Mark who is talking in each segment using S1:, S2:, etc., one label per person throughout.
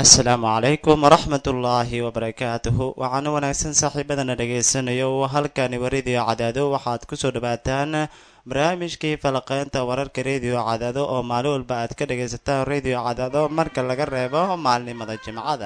S1: asalaamu calaykum waraxmatullaahi wabarakaatuhu waxaana wanaagsan saaxiibadana dhegaysanayo halkani waa rediyo cadaado waxaad kusoo dhawaataan barnaamijkii falaqeynta wararka rediyo cadaado oo maalin walba aad ka dhagaysataan rediyo cadaado marka laga reebo maalnimada jimcada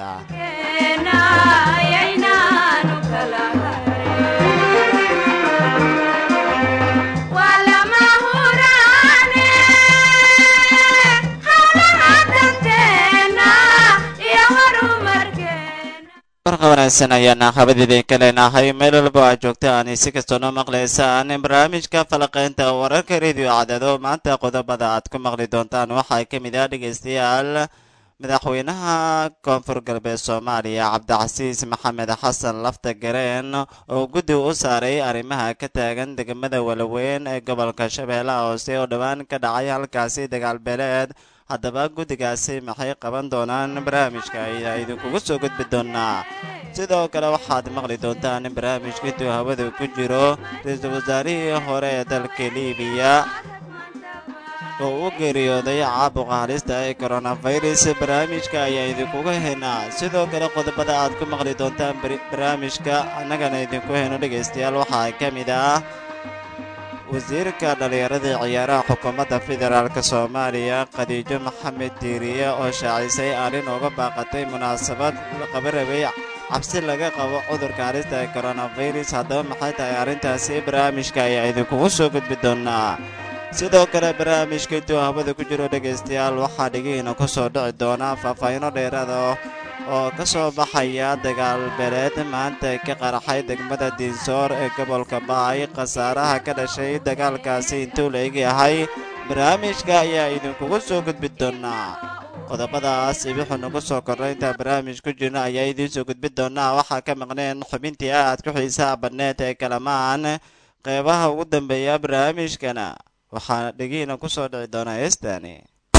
S1: barqa wanaagsan ayaana habad idinka leenahay meel walba aad joogta aan si kastoo noo maqlaysaan barnaamijka falaqeynta wararka rediyo cadaado maanta qodobada aad ku maqli doontaan waxaa ka mid ah dhegaystayaal madaxweynaha koonfur galbeed soomaaliya cabdicasiis maxamed xasan lafta gareen oo guddi u saaray arrimaha ka taagan degmada walaweyn ee gobolka shabeellaha hoose oo dhowaan ka dhacay halkaasi dagaal beeleed haddaba guddigaasi maxay qaban doonaan barnaamijka ayaa idinkugu soo gudbi doonaa sidoo kale waxaad maqli doontaan in barnaamijka intuu hawada ku jiro ra-iisul wasaarihii hore ee dalka liibiya oo u geeriyooday caabuqa halista ee koronafirus barnaamijka ayaa idinkuga haynaa sidoo kale qodobada aad ku maqli doontaan barnaamijka annagana idinku hayno dhegaystayaal waxaa ka mid ah wasiirka dhallinyaradii ciyaaraha xukuumadda federaalk soomaaliya khadiijo maxamed diiriye oo shaacisay arrin uga baaqatay munaasabad qabarabay cabsi laga qabo cudurka halista ee koronafirus haddaba maxay tahay arrintaasi barnaamijka ayaa idinkugu soo gudbi doonaa sidoo kale barnaamijka intuu hawada ku jiro dhegaystayaal waxaa dhigihiina ku soo dhici doonaa faahfaahiino dheeraada oo ka soo baxaya dagaal beeleed maanta ka qaraxay degmada diinsoor ee gobolka baay khasaaraha ka dhashay dagaalkaasi intuu la egyahay barnaamijka ayaa idinkugu soo gudbi doonaa qodobadaas ibixu nagu soo kornay intaan barnaamij ku jirno ayaa idiin soo gudbi doonaa waxaa ka maqneen xubintii aad ku xiisaha badneed ee kalamaan qeybaha ugu dambeeya barnaamijkana waxaa dhegihiina ku soo dhici doonaa heestani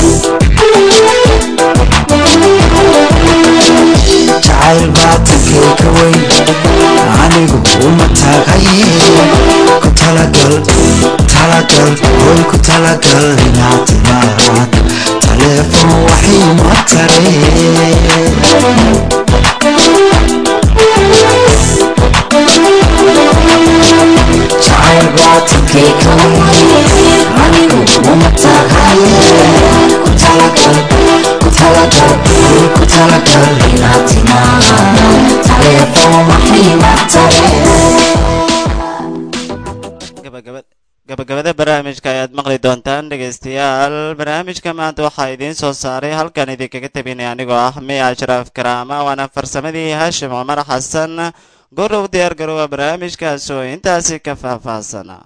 S2: jacayl baatakee ka weyn anigu uma taagaye ku talagal talagal hoy ku talagal inaad timaad taleefon waxay ma taree jacayl baatakee ka weyn anigu uma taagaye ku talagal ku talagal hoy ku talagal inaad timaad taleefon waxay ma taree
S1: gabagabada barnaamijka ayaad maqli doontaan dhegaystayaal barnaamijka maanta waxaa idiin soo saaray halkan idinkaga tabinay anigoo ah miya ashraaf karaama waana farsamadii haashim cumar xasan gorow diyaar garoowa barnaamijkaas oo intaasi ka faahfaahsana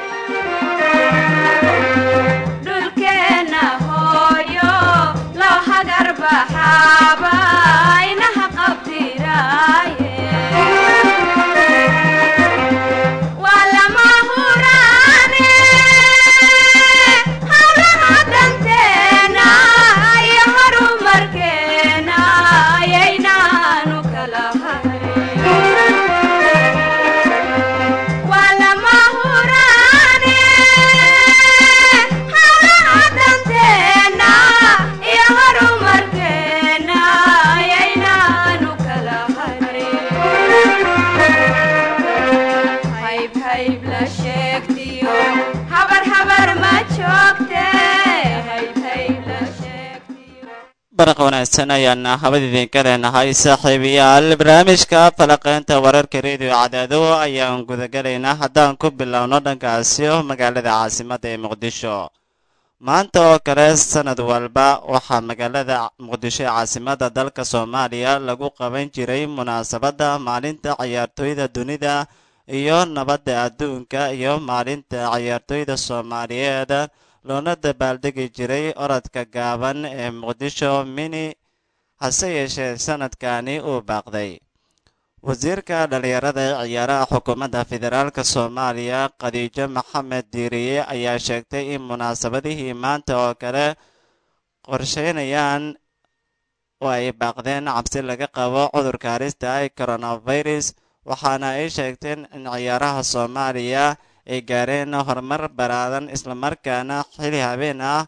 S1: barqa wanaagsan ayaana habad idinka leenahay saaxiibayaal barnaamijka falaqeynta wararka rediyo cadaado ayaan gudagalaynaa haddaan ku bilowno dhankaasi magaalada caasimadda ee muqdisho maanta oo kale sanad walba waxaa magaalada muqdisho ee caasimadda dalka soomaaliya lagu qaban jiray munaasabadda maalinta ciyaartooyda dunida iyo nabadda adduunka iyo maalinta ciyaartooyda soomaaliyeed loona dabaaldegi jiray orodka gaaban ee muqdisho mini hase yeeshee sanadkani uu baaqday wasiirka dhallinyarada ee ciyaaraha xukuumadda federaalk soomaaliya khadiijo maxamed diiriye ayaa sheegtay in munaasabadihii maanta oo kale qorsheynayaan oo ay baaqdeen cabsi laga qabo cudurka halista ee coronavirus waxaana ay sheegteen in ciyaaraha soomaaliya ay gaareen horumar baraadan islamarkaana xili habeen ah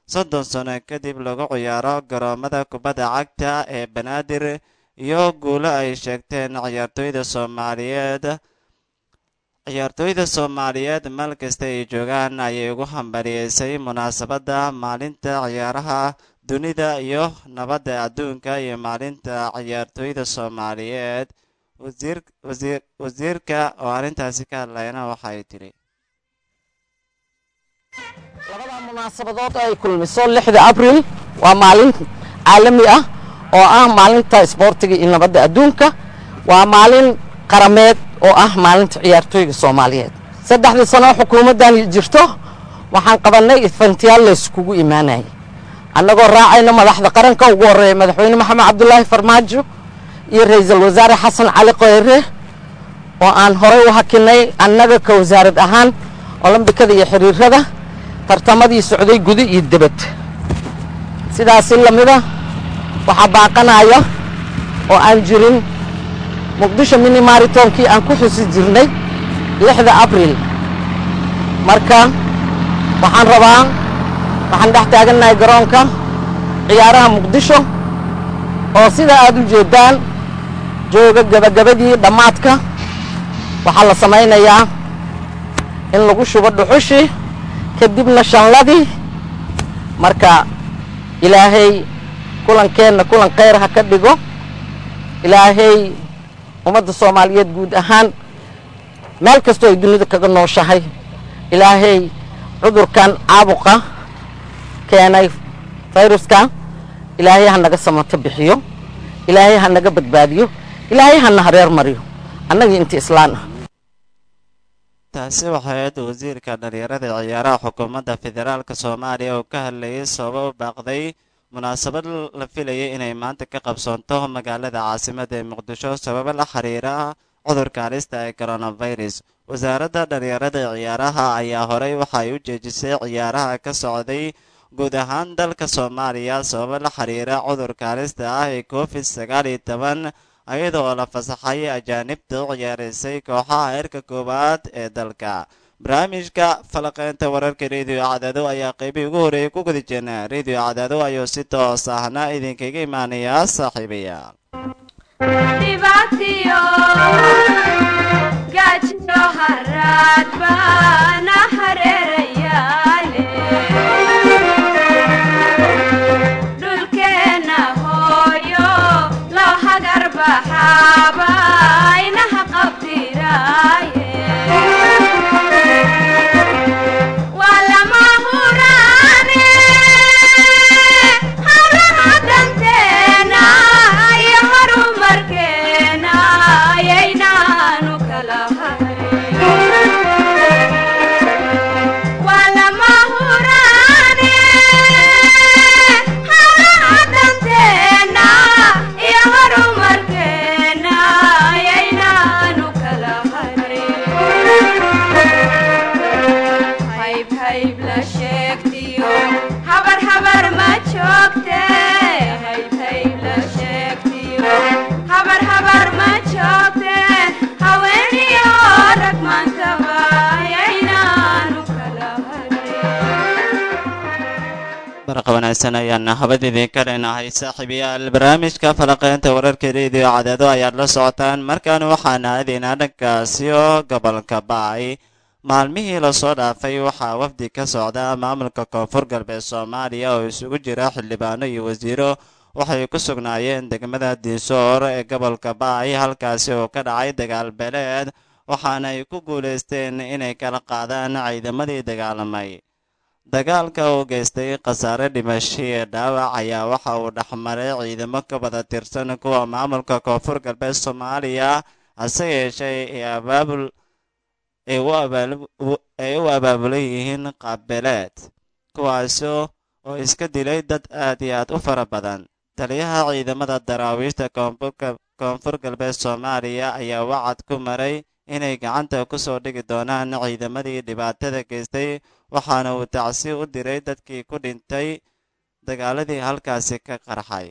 S1: soddon sano kadib lagu ciyaaro garoomada kubadda cagta ee banaadir iyo guulo ay sheegteen ciyaartooyda soomaaliyeed ciyaartooyda soomaaliyeed meel kasta ay joogaan ayay ugu hambaliyeysay munaasabadda maalinta ciyaaraha dunida iyo nabadda adduunka iyo maalinta ciyaartooyda soomaaliyeed wasiir wasiir wasiirka oo arrintaasi ka hadlayna waxay tidhi
S3: labada munaasabadood ay kulmiso lixda abril waa maalin caalami ah oo ah maalinta isboortiga iyo nabadda adduunka waa maalin qarameed oo ah maalinta ciyaartooyga soomaaliyeed saddexdii sano xukuumaddan jirto waxaan qabannay ifantiyaal layskugu imaanayay annagoo raacayna madaxda qaranka ugu horreeya madaxweyne maxamed cabdulaahi farmaajo iyo ra-iisul wasaare xasan cali kheyre oo aan horey u hakinay annaga ka wasaarad ahaan olombikada iyo xiriirada tartamadii socday guda iyo debad sidaasi lamida waxaa baaqanaya oo aan jirin muqdisho mini maritonkii aan ku xusi jirnay lixda abril marka waxaan rabaa waxaan dhex taagannahay garoonka ciyaaraha muqdisho oo sida aad u jeedaan jooga gabagabadii dhammaadka waxaa la samaynayaa in lagu shubo dhuxushii kadibna shanladii marka ilaahay kulankeenna kulan khayr ha ka dhigo ilaahay ummadda soomaaliyeed guud ahaan meel kastoo ay dunida kaga nooshahay ilaahay cudurkan caabuqa keenay fayruska ilaahay ha naga samato bixiyo ilaahay ha naga badbaadiyo ilaahay hana hareer mariyo annagii inta islaan ah
S1: taasi waxay ahayd wasiirka dhalinyarada ciyaaraha xukuumadda federaalk soomaaliya oo ka hadlayay sababa u baaqday munaasabad la filayay inay maanta ka qabsoonto magaalada caasimadda ee muqdisho sababo la xiriira cudurka halista ee coronavirus wasaaradda dhalinyarada ciyaaraha ayaa horey waxay u jeejisay ciyaaraha ka socday guud ahaan dalka soomaaliya sababo la xiriira cudurka halista ah ee covid sagaal iyo toban iyadoo la fasaxay ajaanibta u ciyaaraysay kooxaha heerka koowaad ee dalka barnaamijka falaqeynta wararka rediyo cadaado ayaa qeybihii ugu horreeyay ku guda jirna rediyo cadaado ayuu si toos ahna idinkaga imaanayaa saaxiibayaal
S4: dhibaatiyo gaajiyo haraad baana hareerayaale dhulkeenna hooyo loo hagar baxaaba inaha qabdiraaye waa lama huraane hawlaha danteena iyo horumarkeena ayaynaanu kala hayn waa lama huraane hawlaha danteena iyo horumarkeena ayaynaanu kala hayn hayb hayb la sheegtiyo habar habar ma joogte hayb hayb la sheegtiyo habar habar ma joogte haweeniyo rag maantaba ayaynaanu kala
S1: barqa wanaagsan ayaan habad idinka leenahay saaxiibayaal barnaamijka falaqeynta wararka rediyo cadaado ayaad la socotaan markaan waxaan aadaynaa dhankaasi oo gobolka bacay maalmihii lasoo dhaafay waxaa wafdi ka socda maamulka koonfur galbeed soomaaliya oo isugu jira xildhibaano iyo wasiiro waxay ku sugnaayeen degmada diisoor ee gobolka bacay halkaasi oo ka dhacay dagaal beeleed waxaana ay ku guulaysteen inay kala qaadaan ciidamadii dagaalamay dagaalka uu geystay khasaare dhimasho ee dhaawac ayaa waxa uu dhexmaray ciidamo ka wada tirsan kuwa maamulka koonfur galbeed soomaaliya hase yeeshee ee abaabul ay u abaal- u- ay u abaabulan yihiin qaabbeeleed kuwaasi oo iska dilay dad aad iyo aad u fara badan taliyaha ciidamada daraawiishta koonfurka- koonfur galbeed soomaaliya ayaa wacad ku maray inay gacanta ku soo dhigi doonaan ciidamadii dhibaatada geystay waxaana uu tacsi u diray dadkii ku dhintay dagaaladii halkaasi ka qarxay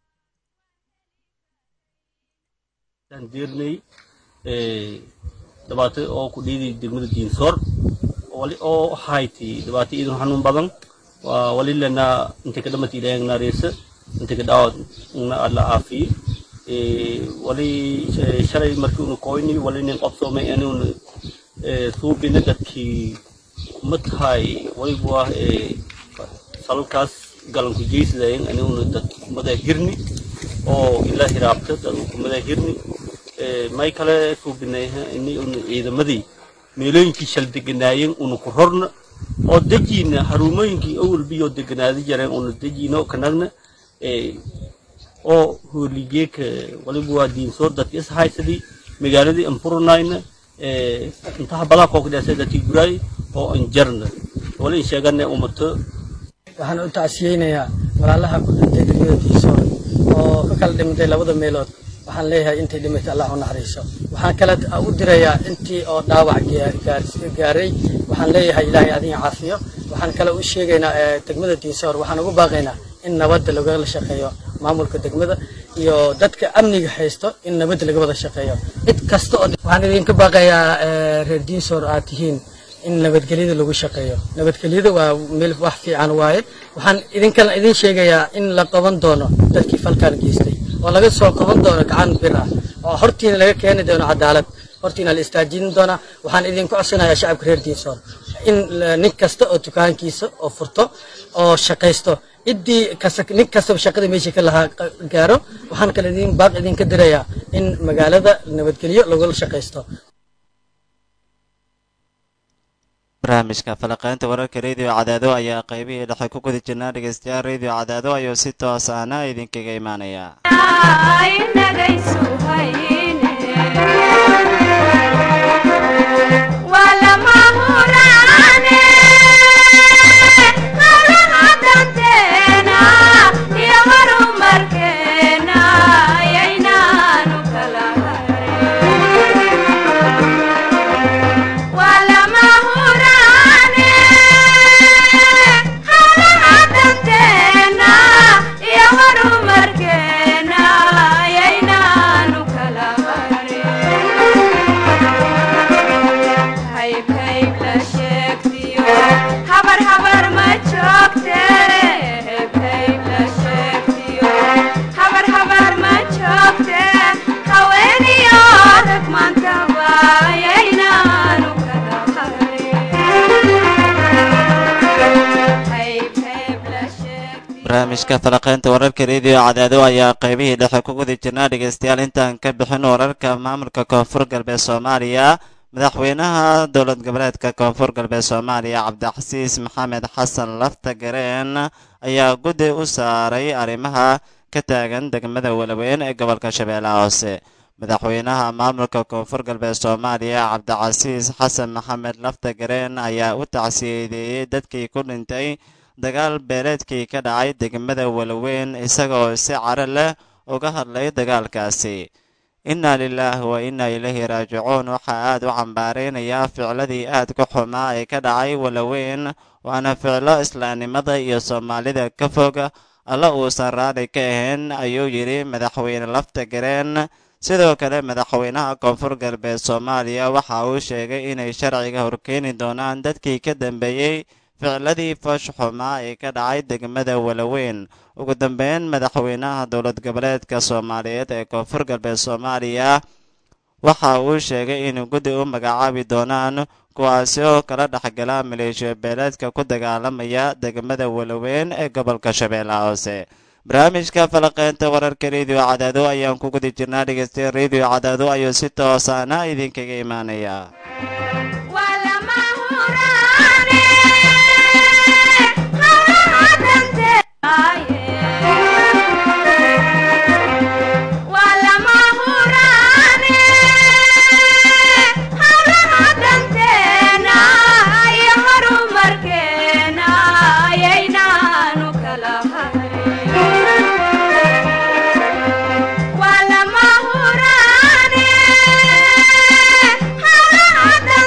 S5: aan jeernay dhibaato oo ku dhiiday degmada diinsoor wali oo hayti dhibaato iidan xanuun badan waa wali lana inta ka dhamata ilaahay naareysa inta ka dhaawad na alla caafiyo wali shalay markii unu koyni wali nin qabsoomay inuun suubina dadkii ma tahay walibu ah salalkaas galanku jeysdayen inuun dad kumada hirni oo ilaa hiraabta dad kumada hirni may kale suubinay ini un ciidamadii meelooyinkii shal deganaayeen unu ku rorna oo dejiina harumooyinkii awalbiyoo deganaadi jareen unu dejiino kanagna oo hooligeeka waliba waa diinsoor dadki is haysadii magaaladii anfurunayna intaha balaa kookdheesay dadkii guraay oo anjarna wali in sheegana umato
S6: waxaan u tacsiyeynayaa walaalaha ku dhintay degmada diisoor oo ka kala dhimantay labada meelood waxaan leeyahay intay dhimatay allah u naxariiso waxaan kale u dirayaa intii oo dhaawac gaaray waxaan leeyahay ilaahay adiga caafiyo waxaan kale u sheegaynaa degmada diisoor waxaan ugu baaqaynaa in nabadda lagala shaqeeyo maamulka degmada iyo dadka amniga haysto in nabadda laga wada shaqeeyo cid kasta oo waxaan idinka baaqayaa reer diisoor aad tihiin in nabadgelyada lagu shaqeeyo nabadgelyada waa meel wax fiican waaye waxaan idinkana idin sheegayaa in la qaban doono dadkii falkan geystay oo laga soo qaban doono gacan bir ah oo hortiina laga keeni doono cadaalad hortiina la istaajin doonaa waxaan idinku codsanayaa shacabka reer diisoor in nin kasta oo dukaankiisa oo furto oo shaqaysto ciddii nin kastaba shaqada meesha ka lahaa gaaro waxaan kale idin baaq idinka dirayaa in magaalada nabadgelyo lagula shaqaysto
S1: barnaamijka falaqaynta wararka radio cadaado ayaa qaybihii dhexe ku guda jirnaa dhegeystayaal radio cadaado ayuu si toos ahna idinkaga imaanaya barnaamijka falaqaynta wararka radio cadaado ayaa qaybihii dhexe ku guda jirnaa dhegeystayaal intaan ka bixin wararka maamulka koonfur galbeed soomaaliya madaxweynaha dowlad goboleedka koonfur galbeed soomaaliya cabdixasiis maxamed xasan lafta gareen ayaa guddi u saaray arrimaha ka taagan degmada walaweyn ee gobolka shabeellaha hoose madaxweynaha maamulka koonfur galbeed soomaaliya cabdicasiis xasan maxamed lafta gareen ayaa u tacsiyeedeeyey dadkii ku dhintay dagaal beeleedkii ka dhacay degmada walaweyn isagoo si caro leh uga hadlay dagaalkaasi innaa lilaahi wa innaa ilaahi raajicuun waxaa aad u cambaaraynayaa ficladii aad ku xumaa ee ka dhacay walaweyn waana ficlo islaamnimada iyo soomaalida ka fog alla uusan raali ka ahayn ayuu yidhi madaxweyne lafta gareen sidoo kale madaxweynaha koonfur galbeed soomaaliya waxa uu sheegay inay sharciga horkeeni doonaan dadkii ka dambeeyey ficladii foosh xumaa ee ka dhacay degmada walaweyn ugu dambeyn madaxweynaha dowlad goboleedka soomaaliyeed ee koonfur galbeed soomaaliya waxa uu sheegay inuu guddi u magacaabi doonaan kuwaasi oo kala dhexgala maleeshiya beeleedka ku dagaalamaya degmada walaweyn ee gobolka shabeellaha hoose barnaamijka falaqeynta wararka radio cadaado ayaan ku guda jirnaa dhegeystayaal radio cadaado ayuu si toosaana idinkaga imaanaya
S4: Wala mahurane, hala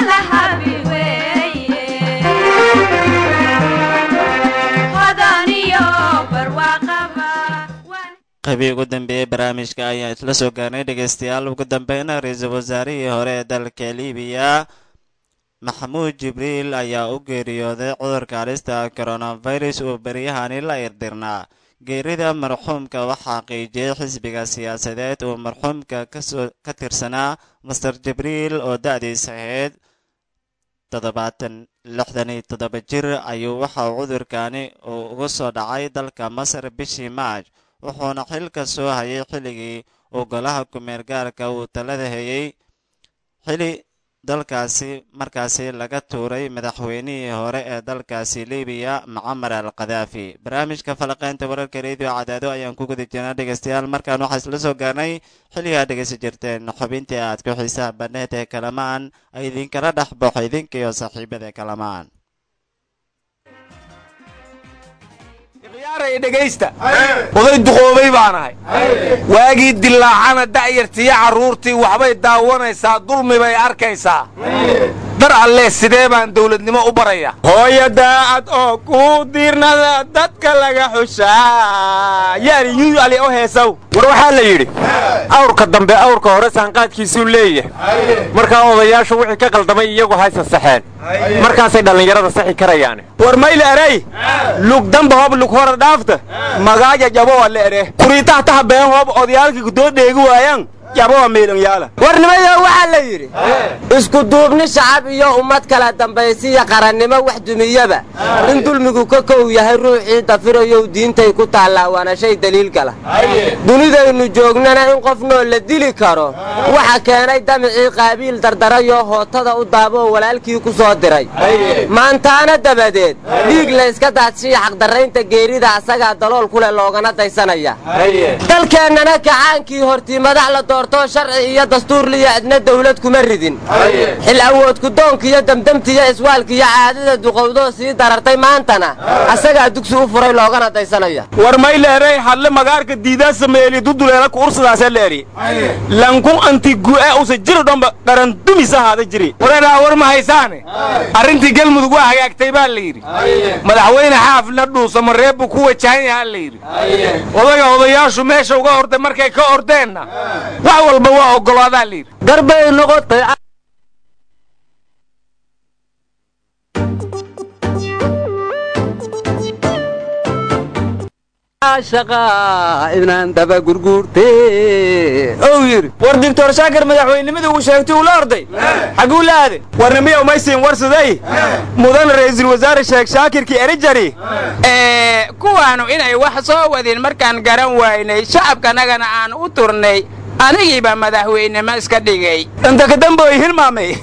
S4: kala habi weeye hodan iyo barwaaqaba waan
S1: qaybii ugu dambeeyey barnaamijka ayaan isla soo gaarnay dhegaystayaal ugu dambeyna ra-iisul wasaarihii hore ee dalka libiya maxamuud jibriil ayaa u geeriyooday cudurka halista coronavirus uu beryahani la irdirnaa geerida marxuumka waxaa xaqiijiyey xisbiga siyaasadeed uu marxuumka kasoo ka tirsanaa master jibriil oo da-diisa ahayd toddobaatan lixdan iyo toddoba jir ayuu waxa uu cudurkani uu uga soo dhacay dalka masar bishii maaj wuxuuna xilka soo hayay xilligii uu golaha ku-meel gaarka uu talada hayay xili dalkaasi markaasi laga tuuray madaxweynihii hore ee dalkaasi libiya mucamar al khadaafi barnaamijka falaqeynta wararka radio cadaado ayaan ku guda jirnaa dhegaystayaal markaan waxaa isla soo gaarnay xilligaa dhegaysan jirteen xubintii aad ku xiisaha badneed ee kalamaan ay idinkala dhex baxo idinka iyo saaxiibada kalamaan
S7: ikhyaaraya dhegaysta oday duqoobay baan ahay waagii dilaacana da'yartiiyo carruurtii waxbay daawanaysaa dulmi bay arkaysaa dar allee sidee baan dawladnimo u baraya hooya daacad oo kuu diirnada dadka laga xushaa yaani yuu ali o heesaw war waxaa la yidhi awrka dambe awrka hore saanqaadkiisuu leeyahay markaa odayaashu wixii ka qaldamay iyagu haysa saxeen markaasay dhallinyarada saxi karayaane war mayle erey lug damba hoob lug hora dhaafta magaaja jabowa le ere kuriitaha taha been hoob odayaalkii kudoo dheegi waayaan jabowa meelanyaala
S8: warnimayo waxaa la yidhi isku duubni shacab iyo ummad kala dambaysiya qarannimo wax dumiyaba in dulmigu ka kow yahay ruuxii dafirayow diintay ku taallaa waana shay daliil gala dunidaynu joognana in qof nool la dili karo waxa keenay damicii qaabiil dardarayoo hootada u daaboo walaalkii ku soo diray maantaana dabadeed dhiig layska daadshiya xaqdarraynta geerida asagaa dalool kuleh loogana daysanaya dalkeennana kacaankii hortii madax la doortoo sharci iyo dastuurliyo cidna dawlad kuma ridin xil awoodku doonkiiyo demdemtiyo iswaalkiiyo caadada duqowdoo sii darartay maantana asagaa dugsi u furay loogana daysanaya
S7: war mayle erey hadle magaarka diidaa sameeli duduleela ku ursadaasee la eri lankun anti gu'e usa jiri dhomba qarandumis ahaada jiri wareeraa war ma haysaane arrintii galmudug waa hagaagtay baa la yidhi madaxweyne xaafna dhuusamo reebbu ku wajahan yahaa la yidhi odaga odayaashu meesha uga orday markay ka ordeenna wax walba waa oggolaadaa la yidhi
S8: garbay noqotay inaan daba gurguurte ou yidhi
S7: war doctor shaakir madaxweynenimada uu sheegtay uu la orday xaguu la aade warnimiya umaysiin warsaday mudan ra'iisul wasaare sheekh shaakirkii erijari
S9: kuwaanu inay wax soo wadin markaan garan waynay shacabkanagana aan u turnay anigiiba madaxweynimo iska dhigay
S7: inta ka damboy hilmaamay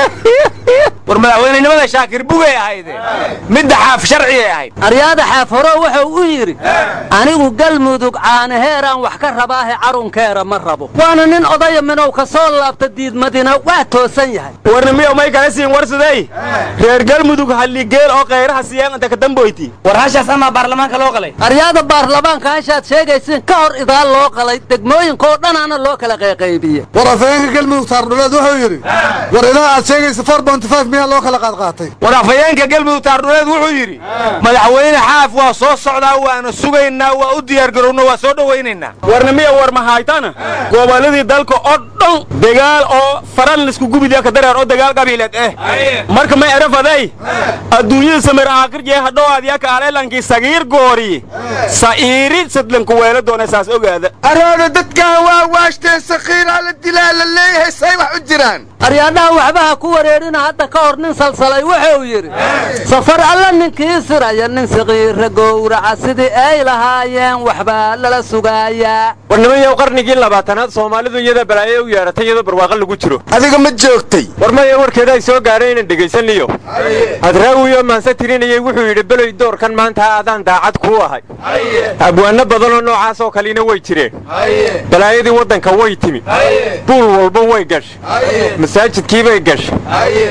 S7: war madaxweynenimada shaakir bugay ahayde midda xaaf sharciyay ahayd
S8: aryaada xaafaro wuxuu u yidhi anigu galmudug caanaheeraan wax ka rabaahe carunkeera ma rabo waana nin odaya minow ka soo laabta diidmadina waa toosan yahay
S7: warnimiya may kala siin warsaday reer galmudug halligeel oo khayraha siiyaan inta ka damboyti war hashaas amaa baarlamaanka loo qalay
S8: aryaada baarlamaanka hashaad sheegaysiin ka hor idaal loo qalay degmooyinkoo dhanaana loo kala qayqaybiye
S10: war afhayeenka galmudug taardhuleed wuxuu yidhi war idaa aad sheegaysa for bonty five miyaa loo kala qaadqaatay
S7: war afhayeenka galmudug taardhuleed wuxuu yidhi madaxweyne xaaf waa soo socdaa waana sugaynaa waa u diyaargarowna waa soo dhowaynaynaa warnimiya war mahaytana gobolladii dalka oo dhan dagaal oo faran laisku gubidiya ka dareer oo dagaal qabiileed eh marka may erafaday adduunyada samir aakirjee hadhowaad yaka aleelankii sagiir goori sa'iiri sadlanku weelo doona saas ogaada
S10: arooda dadkan waa waashteen sakiiraa la dilaa la leeyahay say wax u jiraan
S8: aryaadhaha waxbaha ku wareerina hadda ka hor nin salsalay wuxuu yidhi safar alla ninkii siraya nin sakiira gowraca sidii ay lahaayeen waxbaa lala sugaayaa
S7: warnimayow qarnigii labaatanaad soomaalidu iyada balaayo u yeedhatay iyadoo barwaaqo lagu jiro
S10: adiga ma joogtay
S7: war maya warkeeda ay soo gaadhay inaan dhegaysaniyo hadraawiyo maanse tirinayay wuxuu yidhi beloy doorkan maanta aadaan daacad kuu ahay abwaanno badanoo noocaas oo kalena way jireen balaayadii waddanka way timi buul walba way gashay masaajidkiibay gashay qarax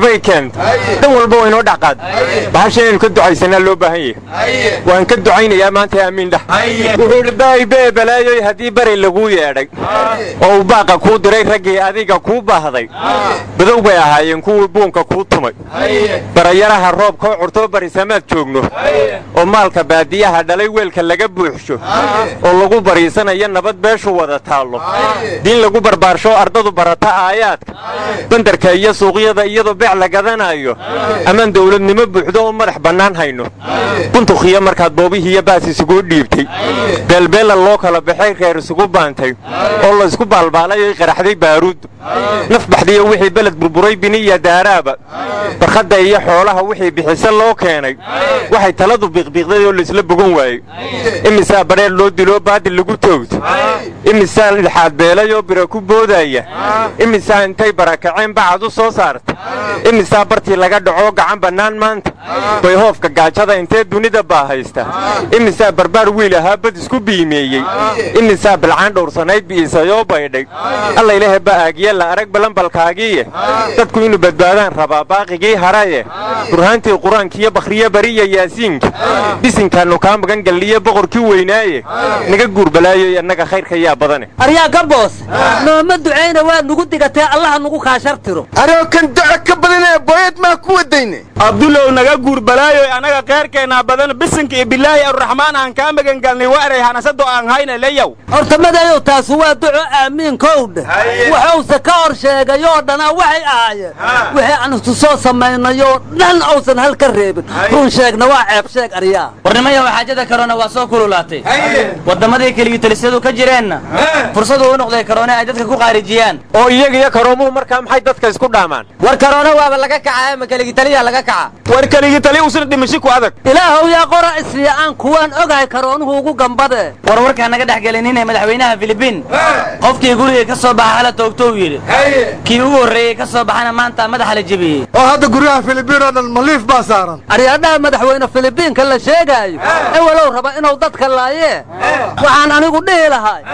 S11: waxbay keenta dan walba waa inoo dhexqaad bahasha inaynu ka ducaysanaa loo baahan yahay waan ka ducaynayaa maanta aamiin dhah wuxuu idhi baayibee balaayoy haddii bari laguu yeedhay oo uu baaqa kuu diray raggii adiga kuu baahday badow bay ahaayeen kuwii buunka kuu tumay barayaraha roobkoo curtoo barisamaad joogno oo maalka baadiyaha dhalay weelka laga buuxsho oo lagu bariisanayo nabad beeshu wada taallo diin lagu barbaarsho ardadu barata aayaadka bandarka iyo suuqyada iyadoo beec la gadanayo amaan dawladnimo buuxdo oo madax bannaan hayno buntukhiyo markaad boobihiiyo baas isugu dhiibtay beelbeella loo kala baxay reer isugu baantay oo la isku baalbaalay oy qaraxday baaruud naf baxdiyo wixii beled burburay biniya daaraaba barkhadda iyo xoolaha wixii bixise loo keenay waxay taladu biiqbiiqday oo laisla bogan waayey imisaa badheer loo diloo baadil lagu toogto imisaa ilxaad beelay oo bira ku boodaya imisaa intay barakaceen bacad u soo saarta imisaa bartii laga dhacoo gacan bannaan maanta bay hoofka gaajada intee dunida baa haysta imisaa barbaar wiil ahaa bad isku biimeeyey imisaa bilcaan dhowrsanayd bi'isayoo baydhay alla ilaahe ba'aagiye la arag balanbalkaagiiye dadku inuu badbaadaan rabaa baaqigii haraye burhaantii qur-aankiiyo bakhriye bariya yaasiinka bisinkaannu kaa magan galliye boqorkii weynaaye naga guurbalaayoy annaga khayrka yaa badane
S12: aryaa gaboos nooma ducayna waa nugu digatee allaha nugu kaashartiro
S13: aroo kan duco ka badanee booyad maa ku wadayne
S9: abdulow naga guurbalaayoy annaga khayrkeennaa badan bisinka iyo bilaahi arraxmaan aan kaa magangalnay waaray hanasado aan hayna leyow
S12: horta madayow taasu waa duco aamiinkowdhe waxuuse ka hor sheegayoo dhana waxay ahaayeen wixii aan isu soo samaynayoo dhan uusan hal ka reebin run sheegna waa ceeb sheeg aryaa
S14: warnimayaw xaajada karoona waa soo kululaatay wadammadii keligitalisyadu ka jireenna fursadu u noqday karoone ay dadka ku qaarijiyaan
S11: oo iyaga iyo karoomuhu markaa maxay dadka isku dhaamaan
S8: war karoona waaba laga kaca ama keligitaliya laga kaca
S9: war keligitali usna dhimashi ku adag
S12: ilaahow yaa qora isfiican kuwaan ogahay karoonuhu ugu gambade
S14: war warkaa naga dhex gelinine madaxweynaha filibiin qofkii guriga ka soo baxa hala toogtou yidhi kii ugu horreeyey ka soo baxana maanta madaxa la jebiyey
S10: oo hadda guryaha filibiin oo dhan maliif baa saaran
S12: aryaadhaha madaxweyne filibiinka la sheegaayo ewalow raba inuu dadka laayee waxaan anigu dhihi lahay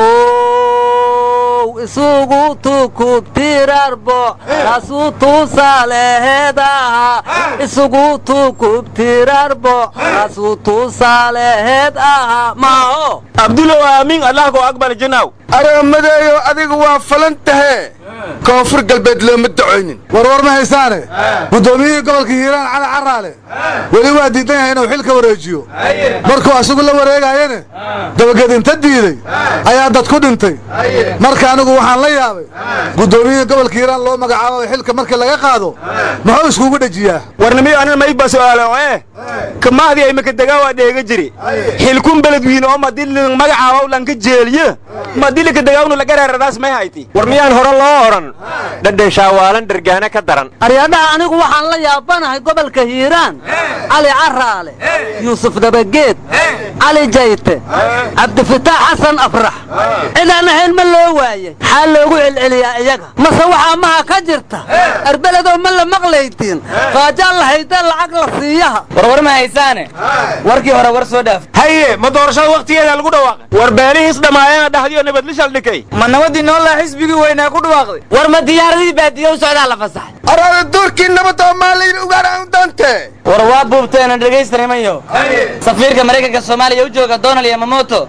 S12: ow isugu tukub tirarbo kaasuu tuusaaleheedaha isugu tukub tirarbo kaasuu tuusaaleheed aha maaho
S9: abdulow aamin allah ko aqbal jinaw
S13: aroomadeeyo adigu waa falan tahee koonfur galbeed looma dacoynin
S10: warwar ma haysaane guddoomiyihii gobolka hiiraan cali caraale weli waa diidan yahay inuu xilka wareejiyo markuu asagu la wareegaayene dabaged inta diiday ayaa dad ku dhintay marka anigu waxaan la yaabay guddoomiyihii gobolka hiiraan loo magacaabo xilka markii laga qaado muxuu iskugu dhejiyaa
S9: warnimiyo anan mayba su'aalo ee kamahdii ay makadegaa waa dheega jiri xilkun beled wiin oo madilin magacaaba lanka jeeliye madilika dagaawnu laga reeradaas may hayti
S11: war miyaan hore loo odhan dhadhan shaawaalan dhargaana ka daran
S12: aryaadhaha anigu waxaan la yaabanahay gobolka hiiraan cali caraale yuusuf dabageed cali jayte cabdifitaax xasan afrax cidaan ahayn ma loo waayey maxaa loogu celceliyaa iyaga mase waxaa maha ka jirta arbeledoo ma la maqlaydiin qaajaan lahaydee lacag la siiyaha
S14: warwar ma haysaane warkii hore war soo dhaaf
S9: haye ma doorashada wakhtigeeda lagu dhawaaqay war beelihiis dhammaayana dhahdiyo nabadlishal dhikay
S14: ma nabadii noolaa xisbigii weynaa ku dhawaaqday
S8: war ma diyaaradii baadiyo u socdaa la fasaxay
S13: araada duurkii nabadda oo maalayn ugaaraan doonte
S14: war waa buubteena dhegaystanamayo safiirka maraykanka soomaaliya u jooga donald yamamoto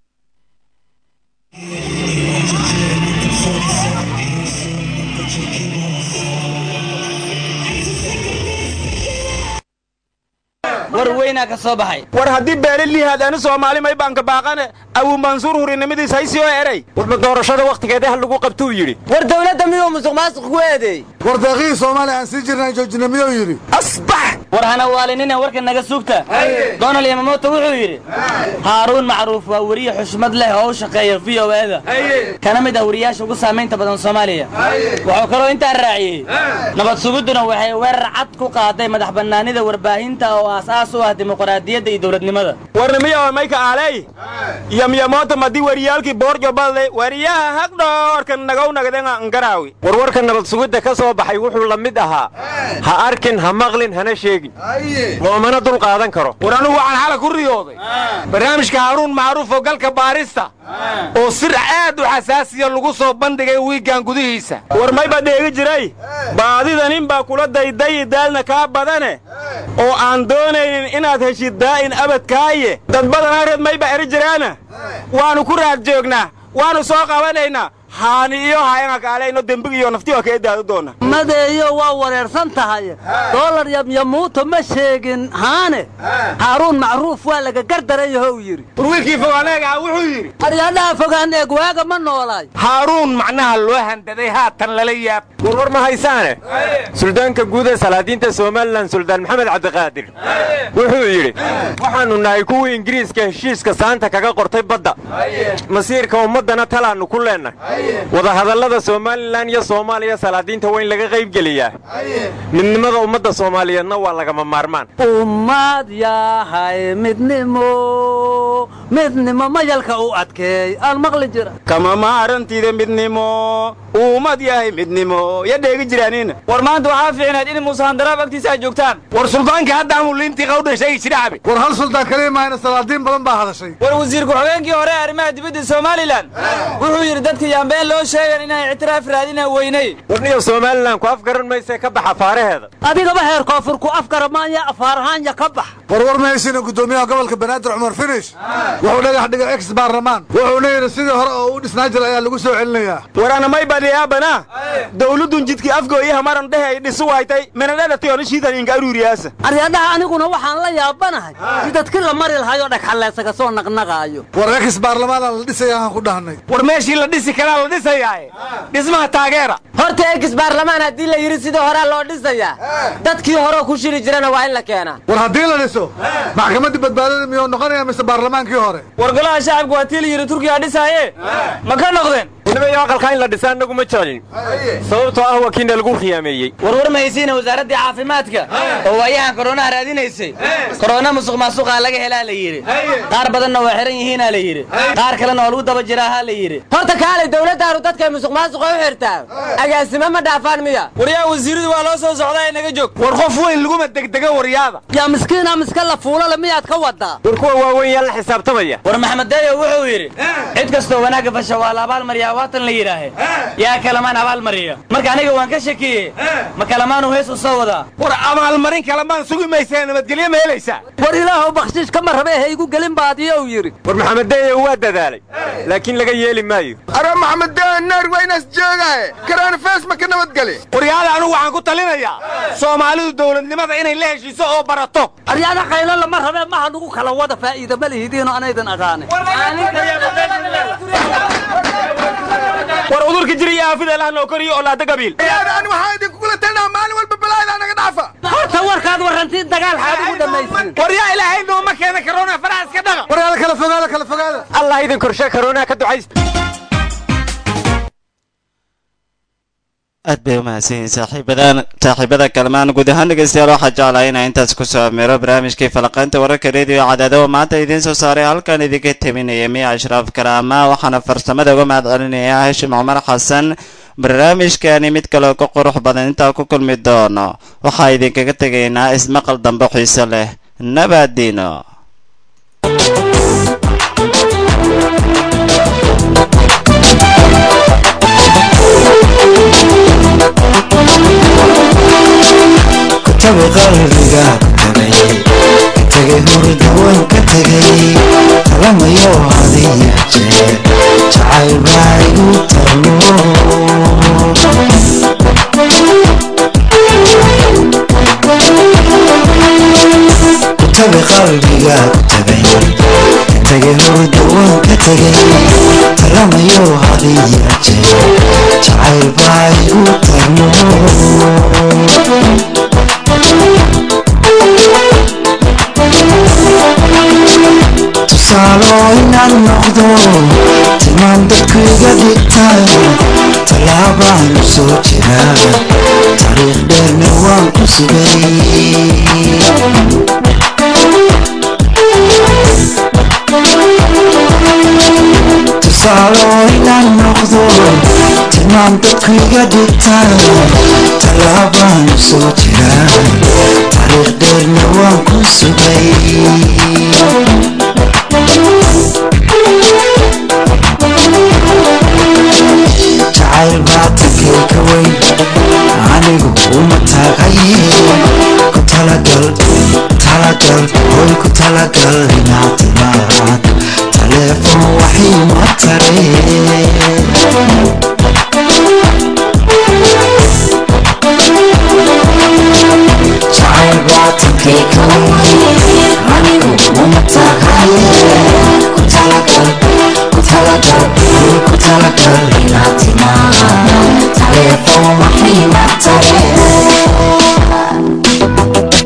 S14: war weynaa ka soo baxay
S9: war haddii beeli lihaadaani soomaali may baanka baaqane abu mansuur hurinimadiis haysi oo eray
S11: warma doorashada wakhtigeeda ha lagu qabtuu yidhi
S8: war dawladda miyuu musuq maasuq ku eedeey
S10: war deeqihii soomaaliya aan sii jirnaan joojina miyuu yidhi
S9: asbax
S14: war hana waalinina warka naga sugta donald yamamoto wuxuu yidhi haaruun macruuf waa weriye xushmad leh oo u shaqeeya v o eda kana mid ah weriyaasha ugu saamaynta badan soomaaliya wuxuu kaloo intaa raaciyey nabad sugudduna waxay weerar cad ku qaaday madax bannaanida warbaahinta oo aasaas u ah dimuqraadiyadda iyo dowladnimada
S9: warnimiyo mayka aaley yamyamoota madi wariyaalkii boorjo badle wariyaha hagdhoorkan nagaw nagdenga ngaraawi
S11: warwarka nabad sugidda ka soo baxay wuxuu la mid ahaa ha arkin ha maqlin hana sheegin sheegin loomana dul qaadan karo
S7: war anugu waxaan xala ku riyooday barnaamijka haaruun macruuf oo galka baarista oo sir aad u xasaasiya lagu soo bandhigay wiiggan gudihiisa
S9: war may baa dheegi jiray baadida nin baa kula daydayi daalna kaa badane oo aan doonaynin inaad heshid daa'in abadkaaye dad badanaa reed may baa eri jiraana waannu ku raad joognaa waannu soo qabanaynaa haani iyo haayanga kaalayno dembigiiyo nafti waa kaga daado doona
S12: madeeyo waa wareersan tahay doolar yamyamuuto ma sheegin haane haaruun macruuf waa laga gardaran yahow yidhi
S7: war wiilkii fogaaneegaa wuxuu yidhi
S12: aryaadhaha fogaan eeg waaga ma noolaay
S7: haaruun macnaha loo handaday haatan lala yaab
S11: warwar ma haysaane suldaanka guud ee salaadiinta somalilan suldaan maxamed cabdiqaadir wuxuu yidhi waxaannu nahay kuwii ingiriiska heshiiska saanta kaga qortay badda masiirka ummaddana talaannu ku leennahay wadahadallada somalilan iyo soomaaliya salaadiinta waa in laga qaybgeliyaa midnimada ummadda soomaaliyeedna waa lagama maarmaan
S12: ummad yahay midnimo midnimo mayalka u adkeey aan maqli jira
S9: kama maarantiida midnimo uumad yahay midnimo ya dheegi jiraaniina
S14: war maanta waxaa fiicnayd in muuse handaraab agtiisa ay joogtaan
S7: war suldaankii hadda amuu liintii qawdhan sheegi jira cabi
S10: war hal suldaan kaliya maahayna salaadiin badan baa hadashay
S14: war wasiir ku-xigeenkii hore ee arrimaha dibadda somalilan wuxuu yidhi dadka yaambeen loo sheegan inay ictiraaf raadinaa weynay
S11: warniyo somalilan ku afgaran maysee ka baxa faaraheeda
S12: adigaba heer koonfur ku afgaramaanya afaarahaanya ka bax
S10: warwar mahaysina guddoomiyaha gobolka banaadir cumar finish wuxuu dhagax dhigay ex baarlamaan wuxuuna yidhi sidii hore oo u dhisnaa jira ayaa lagu soo celinayaa
S9: warana may badhiyaabana dawladdun jidkii afgooyaha maran dhehe ay dhisu waytay menadhadatayona shiidan inka aruuriyaasa
S12: aryadhaha aniguna waxaan la yaabanahay si dadkii la mari lahayoo dhagxalleesaga soo naqnaqaayo
S10: war ex baarlamaana la dhisaya aan ku dhahnay
S7: war meeshii la dhisi karaa la dhisayaaye dhismaha taageera
S8: horta ekis baarlamaan haddii la yidhi sidii horaa loo dhisayaa dadkii horeo ku shiri jirana waa in la keenaa
S10: war haddii la dhiso maxkamaddii badbaadada miyuu noqonaya mise baarlamaankii hore
S14: war golaha shacabka waa tii la yidhi turkiga dhisaaye ma ka noqdeen
S11: nimayo aqalkaa in la dhisa annagu ma jecelin sababtoo ah waa kiina lagu khiyaameeyey
S14: warwar mahaysiina wasaaraddii caafimaadka oo waayahan koronaha raadinaysay korona musuq maasuqaa laga helaa la yidhi qaar badanna waa xihan yihiinaa la yidhi qaar kalena waa lagu daba jiraahaa la yidhi
S8: horta kaalay dawladdaanu dadkay musuq maasuqa u xirtaa agaasimo ma dhaafaan miya
S14: waryaa wasiiradu waa loo soo socdaa ee naga joog
S7: war qof weyn laguma degdega waryaada
S12: yaa miskiina miska la fuulale miyaad ka wadaa
S11: war kuwa waaweyn yaa la xisaabtamaya
S14: war maxamed dayo wuxuu yidhi cid kastoo wanaagga fasha waa la abaalmariyaa waatan la yidhaahe yaa kalamaan abaalmariya marka aniga waan ka shakiyey ma kalamaanu hees u soo wadaa
S7: war abaalmarin kalamaan sugi maysaa nabadgelyo ma helaysaa
S12: war ilaahow bakshiish kama rabe ha igu gelin baadiyo uu yidhi
S11: war maxamed dayo waa dadaalay laakiin laga yeeli maayo
S13: ara maxamed daan naar waa inaas joogaaye karaana fees ma ka nabadgeli
S7: waryaada anugu waxaan ku talinayaa soomaalidu dawladnimada inay la heshiiso oo barato
S12: aryaada qaylo lama rabe maha nugu kala wada faa'iida ma lihidiinoo anaydan aqaane
S9: war udurka jira iyo aafida ilaah noo koriyo oo laada gabiil
S13: ani waxaa idinkugula talinaha maalin walba balaayada naga dhaafa
S12: horta warkaad warrantiin dagaal xaad ugu dhammaysin
S7: war yaa ilaahay nooma keena karoona faraha iska dhaqa
S10: waryaada kala fogaada kala fogaada
S11: allah idin korshe karoonaa ka ducaysta
S1: aad bay u mahadsan yihiin saaxiibadan saaxiibada kalmaan guud ahaan dhegeystayaal waxaa jeclaa inaa intaas ku soo ameero barnaamijkii falaqaynta wararka rediyo cadaado oo maanta idiin soo saaray halkan idinka teminaya miya ashraaf karaama waxaana farsamada uga mahad celinaya hashim cumar xasan barnaamijkani mid kaleo ka qurux badan intaa ku kulmi doono waxaa idinkaga tegaynaa ismaqal dambe xiise leh nabaadiino
S2: kutabi qalbiga tagay tagay hurda waan ka tegay talamayo hadiya jeer jacayl baa igu tarmo kutabi qalbiga tagay tagay hurda waan ka tegay talamayo hadiya jeer jacayl baa igu tarmo tusaalo inaan noqdo tilmaan dadku iga dhigtaan tallaabaan u soo jiraa taariikh dheerna waan ku sugay tusaalo inaan noqdo tilmaan dadku iga dhigtaan tallaabaan u soo jiraa taariikh dheer tareerna waan ku sugay jacayl baa takay ka weyn anigu uma taagaye ku talagal talagal hoy ku talagal inaad timaad taleefon waxii ma tareen jacayl baa takay ka weyn anigu uma taagaye ku talagal ku talagal hoy ku talagal inaad timaad taleefon waxii ma tareen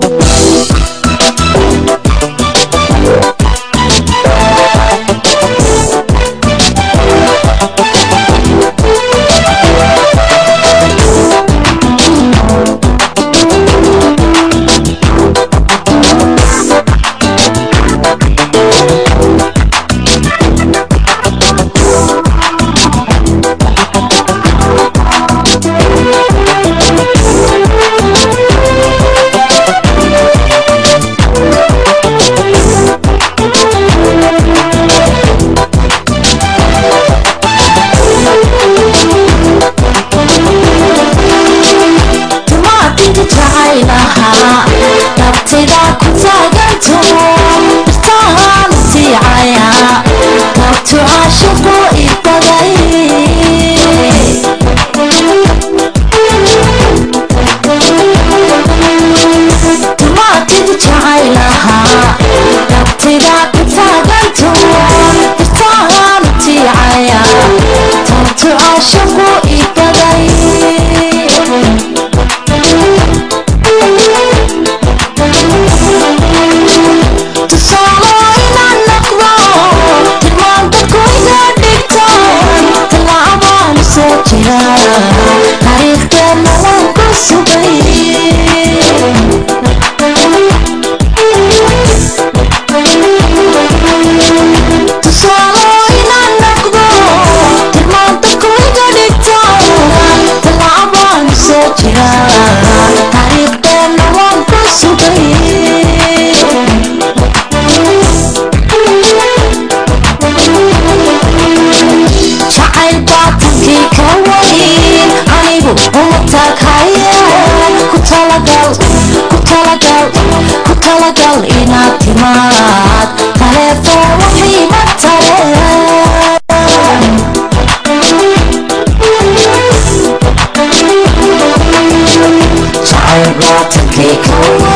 S15: tumaatiga jacaylahaa dabtida ku taaganto birtahaan siicaya dabtu caashiqu ibaday tumaatiga jacaylahaa dabtida ku taaganto birtahaan siicaya dabtu caashiqu ibaday tusaalo inaan noqdo tilmaanta kuyga dhigto tallaabaan soo jira taariikhdeena waan ku sugay tusaalo inaan noqdo tilmaanta kuyga dhigto tallaabaan soo jira taariikhdeena waan ku sugay jacayl baatankii ka weyn anigu uma taaghaye ku talagal ku talagal ku talagal inaad timaad taleefon waxii ma tareen jacayl baatankii ka weyn